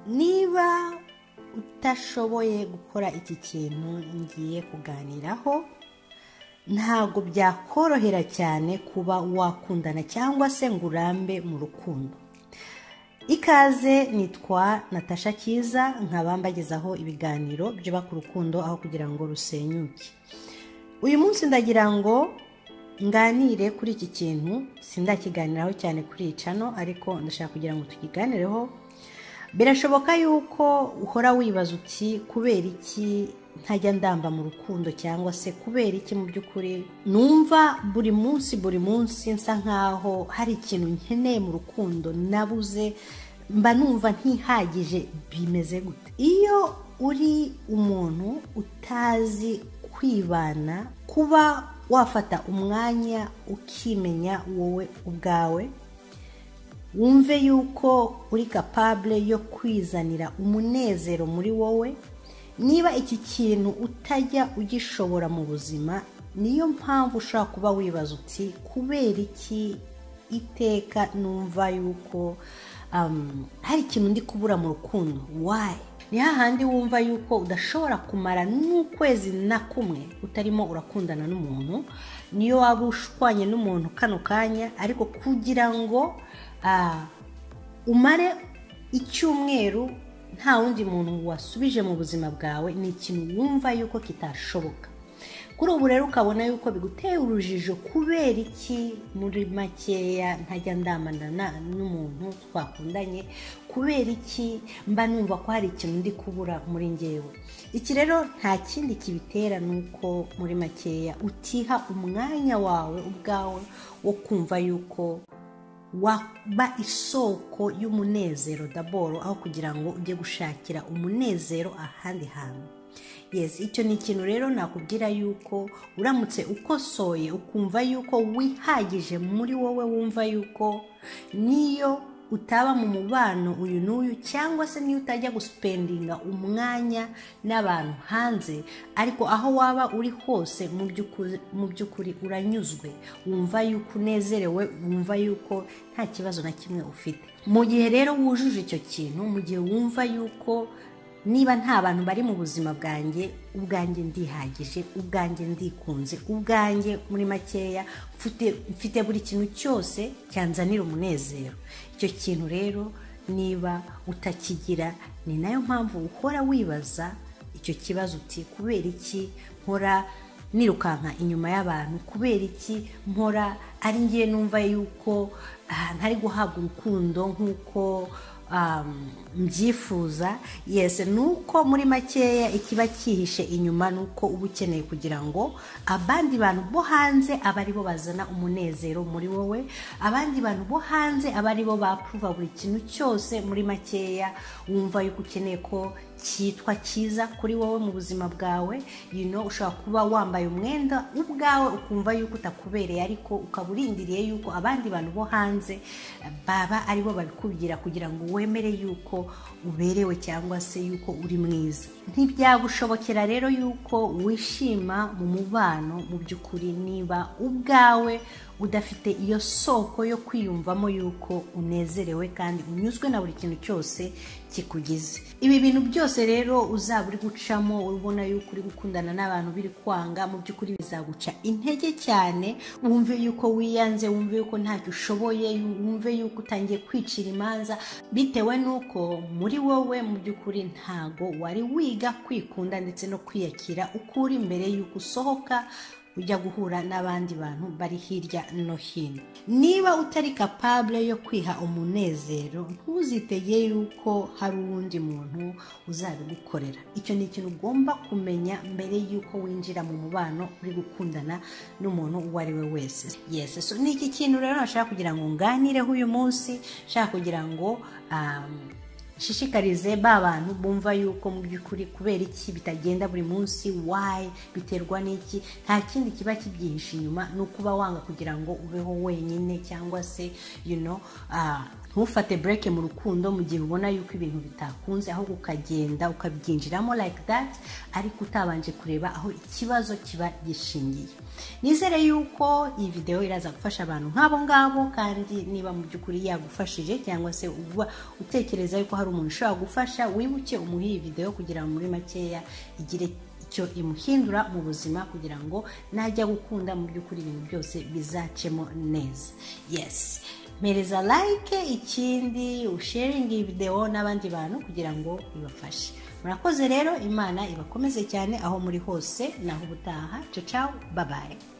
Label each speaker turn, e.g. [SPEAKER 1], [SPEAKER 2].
[SPEAKER 1] niba utashoboye gukora iki kintu ngiye kuganiraho ntabwo byakorohera cyane kuba wakundana cyangwa se ngo urambe mu rukundo ikaze nitwa natasha cyiza nkaba mbagezaho ibiganiro byuba ku rukundo aho kugira ngo rusenyuke uyu munsi ndagira ngo nganire kuri iki kintu sindakiganiraho cyane kuri iyi cano ariko ndashaka kugira ngo tukiganireho birashoboka yuko uhora wibaza uti kubera iki ntajya ndamba mu rukundo cyangwa se kubera iki mu by'ukuri numva buri munsi buri munsi nsa nkaho hari ikintu nkeneye mu rukundo nabuze mba numva ntihagije bimeze gute iyo uri umuntu utazi kwibana kuba wafata umwanya ukimenya wowe ubwawe wumve yuko uri kapabure yo kwizanira umunezero muri wowe niba iki kintu utajya ugishobora mu buzima niyo mpamvu ushobora kuba wibaza uti kubera iki iteka numva yuko um, hari ikintu ndi kubura mu rukundo wayi ni hahandi wumva yuko udashobora kumara n'ukwezi na kumwe utarimo urakundana n'umuntu niyo waba ushwanye n'umuntu kano kanya ariko kugira ngo ah, umare icyumweru nta wundi muntu wasubije mu buzima bwawe ni ikintu wumva yuko kitashoboka kuri ubu rero ukabona yuko biguteye urujijo kubera iki muri makeya ntajya ndamanana n'umuntu twakundanye kubera iki mba numva ko hari ikintu ndi kubura muri ngewe iki rero nta kindi kibitera ni uko muri makeya utiha umwanya wawe ubwawe wo kumva yuko waba isoko y'umunezero daboro aho kugira ngo ujye gushakira umunezero ahandi hantu yesi icyo ni ikintu rero nakubwira yuko uramutse ukosoye ukumva yuko wihagije muri wowe wumva yuko niyo utaba mu mubano uyu n'uyu cyangwa se niyo utajya gusipendinga umwanya n'abantu hanze ariko aho waba uri hose mu by'ukuri mu by'ukuri uranyuzwe wumva yuko unezerewe wumva yuko nta kibazo na kimwe ufite mu gihe rero wujuje icyo kintu mu gihe wumva yuko niba nta bantu bari mu buzima bwanjye ubwanjye ndihagije ubwanjye ndikunze ubwanjye muri makeya mfite buri kintu cyose cyanzanira umunezero icyo kintu rero niba utakigira ni nayo mpamvu uhora wibaza icyo kibazo uti kubera iki nkora nirukanka inyuma y'abantu kubera iki nkora ari ngiye numva yuko ntari guhabwa urukundo nk'uko mbyifuza yese ni uko muri makeya ikiba cyihishe inyuma ni uko uba ukeneye kugira ngo abandi bantu bo hanze aba ari bo bazana umunezero muri wowe abandi bantu bo hanze aba ari bo bapuruva buri kintu cyose muri makeya wumva yuko ukeneye ko cyitwa cyiza kuri wowe mu buzima bwawe yino ushobora kuba wambaye umwenda ubwawe ukumva yuko utakubereye ariko ukaba urindiriye yuko abandi bantu bo hanze baba ari bo babikubwira kugira ngo wemere yuko uberewe cyangwa se yuko uri mwiza ntibyagushobokera rero yuko wishima mu mubano mu by'ukuri niba ubwawe udafite iyo soko yo kwiyumvamo yuko unezerewe kandi unyuzwe na buri kintu cyose kikugize ibi bintu byose rero uzaba uri gucamo ubona yuko uri gukundana n'abantu biri kwanga mu by'ukuri bizaguca intege cyane wumve yuko wiyanze wumve yuko ntacyo ushoboye wumve yuko utangiye kwicira imanza bitewe n'uko muri wowe mu by'ukuri ntago wari wiga kwikunda ndetse no kwiyakira uko uri mbere y'uko usohoka ujya guhura n'abandi bantu bari hirya no hino niba utari kapabure yo kwiha umunezero ntuzitege yuko hari uwundi muntu uzabigukorera icyo ni ikintu ugomba kumenya mbere y'uko winjira mu mubano uri gukundana n'umuntu uwo ari we wese yesi so ni iki kintu rero nashaka kugira ngo nganireho uyu munsi nshaka kugira ngo shishikarize ba bantu bumva yuko mu by'ukuri kubera iki bitagenda buri munsi wayi biterwa n'iki nta kindi kiba kibyihishe inyuma ni ukuba wanga kugira ngo ubeho wenyine cyangwa se you know, ntufate bureke mu rukundo mu gihe ubona yuko ibintu bitakunze ahubwo ukagenda ukabyinjiramo like that ariko utabanje kureba aho ikibazo kiba gishingiye nizere yuko iyi videwo iraza gufasha abantu nk'abo ngabo kandi niba mu by'ukuri yagufashije cyangwa se uba utekereza yuko hari hari umuntu ushobora gufasha wibuke umuhe iyi videwo kugira ngo muri makeya igire icyo imuhindura mu buzima kugira ngo najya gukunda mu by'ukuri ibintu byose bizacemo neza yesi mpereza like ikindi usharinga iyi videwo n'abandi bantu kugira ngo ibafashe murakoze rero imana ibakomeze cyane aho muri hose naho ubutaha cacaho babaye